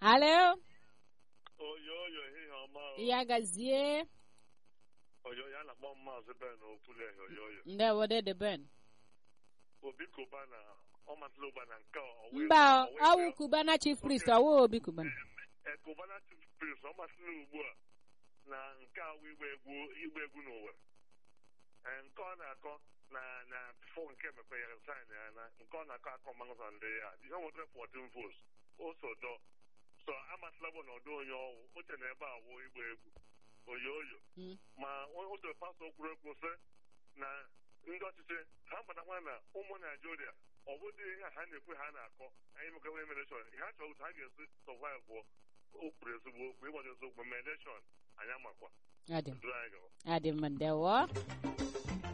alo oyoyo ehihie ọma o. ya gazie oyo ya na-akpọ maazị ben okwuleghe oyoyo ndewo dede ben obi koba na ọ masịrị ụba na nke a, ọ wee- mba ọ wee- ọwụ kubana chief priest ọwụ obi kubana Eh, Cubana Chief Priest, ọ masịrị ugbu a na nke a wụ igba egwu igba egwu n'ụwa Eh, nke ọ na-akọ na na bifo nke mekwere sign ya na nke ọ na-akọ akọ mmanụsa ndị ya ihe nwetara 14 votes o so dọ so amasịla bụ na ọdụ onye ọwụ oche na ebe a wụ igba egwu oyoyo Mm. ma otu pastọ kwuru ekwu sị na ndị ọchịchị ha mbatakwa na ụmụ naijiria ọ bụdị ihe a ha na-ekwe ha na-akọ anyị mekawa emeleshọn ihe ha chọrọ otu ha ga-esi sọvaịv bụ o kwuru ezigbo okwu ịgbazi eziokwu ma elekshọn anyị amakwa adị duru anyị gawa adị mma ndewo